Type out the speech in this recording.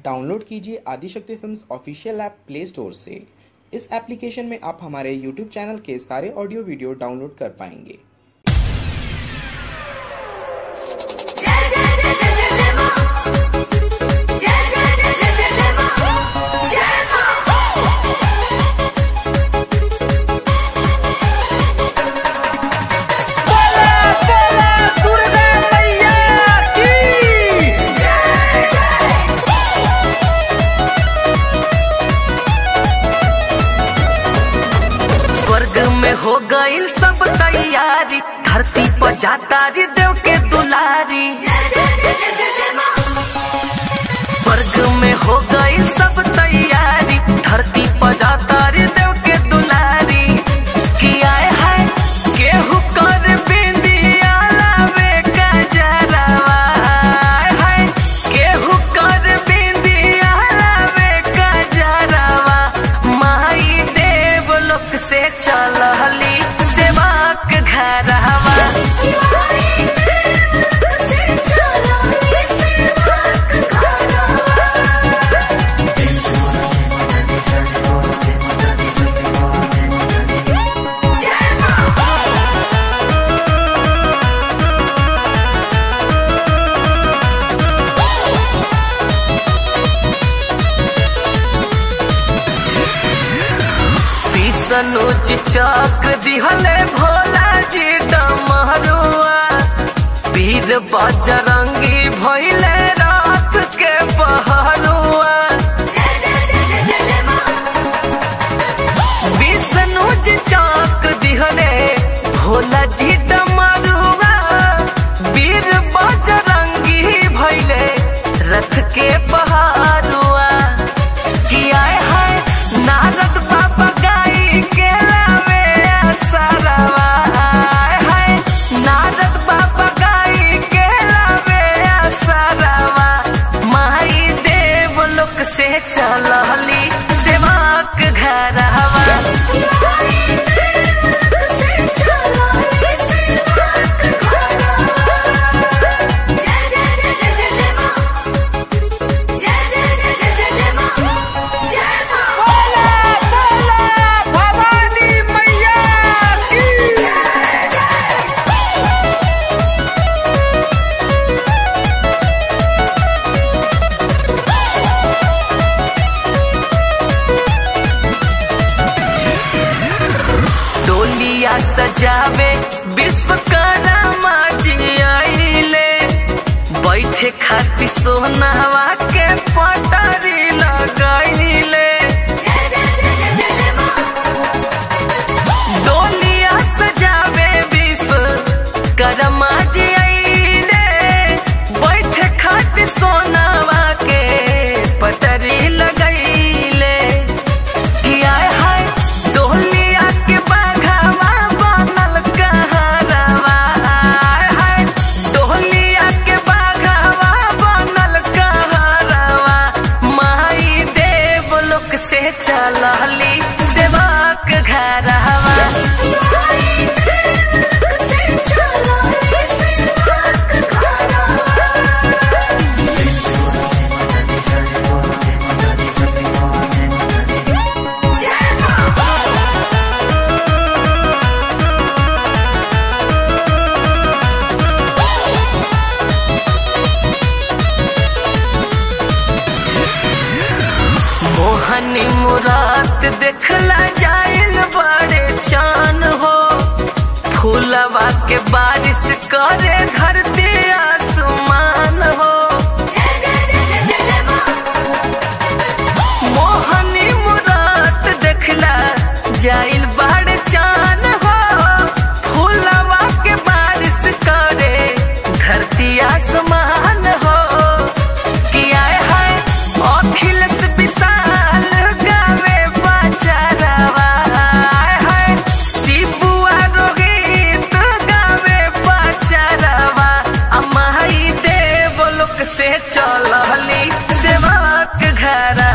download कीजिए Adishakti films official app play store से इस एप्लीकेशन में आप हमारे यूट्यूब चैनल के सारे ऑडियो वीडियो डाउनलोड कर पाएंगे जय जय जय जय जय जय मां जय जय जय जय जय जय मां जय मां जय जय स्वर्ग में हो गईल सब तैयारी धरती पर जाता रे देव के दुलारी जय जय जय जय जय जय मां स्वर्ग में हो गईल सब तैयारी धरती पर जाता रे देव के दुलारी कि आए है केहू कर बिंदिया लावे का जरावा आए है केहू कर बिंदिया लावे का जरावा माई देव लोक से चलहली सेवाक घरवा किवारी से चलो इसे वाक खाना जय मां पिसनुच चक्र दिहले भोला जी डमरुआ वीर बजरंगी भइले रात के पहरुआ जय जय जय जय जय जय मां विष्णुज चक्र दिहले भोला जी डमरुआ वीर बजरंगी भइले रथ के पहरुआ कि आए है नारद बाबा गाई के लावे सरवा आए है नारद बाबा गाई के लावे सरवा माई देव लोक से चलहली सेवाक घरवा किवारी से चलो इसे वाक खाना जय जय जय जय जय जय मां जय जय जय जय जय जय मां जय मां भवानी मैया की डोलिया सजावे विश्वकर्मा जी आइले बैठे खातिर सोनावा के पटारी लगाइले जय जय जय जय जय जय मां डोलिया सजावे विश्वकर्मा जी आइले बैठे खातिर सोनावा के पटारी लगाइले कि आय हाय डोलिया के बाघावा बनल कहरवा आय हाय डोलिया के बाघावा बनल कहरवा माई देव लोक से चलहली सेवाक घरवा किवारी से चलो इसे वाक खाना जय मां मोहनी मुरात देखला जाइल बड़े चान हो फूलवा के बारिश करे धरती आसमान हो जय जय जय जय जय जय मां मोहनी मुरात देखला जाइल बड़े चान हो फूलवा के बारिश करे धरती आसमान हो कि आए हाय अखिलेश विशाल गावे बचारवा आए हाय शिबुआ रोहित गावे बचारवा अमाई देव लोक से चलहली सेवक घर